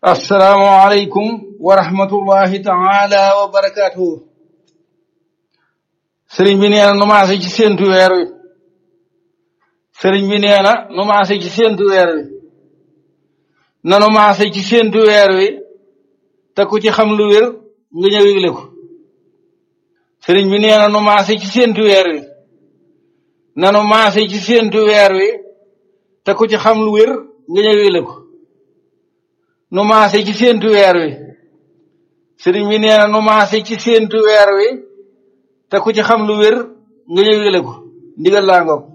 assalaamu aleykum wa rahmatullahi taala wa barakaatuhu sëriñ bi nee na nu maase ci séentu weer wi sëriñ bi nee na nu maase ci séentu weer wi nanu maase ci séentu weer wi te ku ci xam lu wér nga ñëw yëgle ko sëriñ bi nee na nu maase ci séentu weer wi nanu maase ci séentu weer wi te ku ci xam lu wér nga ñëw yëgle ko nu maase ci séentu weer wi sëriñ bi nee na nu maase ci séentu weer wi te ku ci xam lu wér nga ñëw yëgle ko ndigal laa ngoog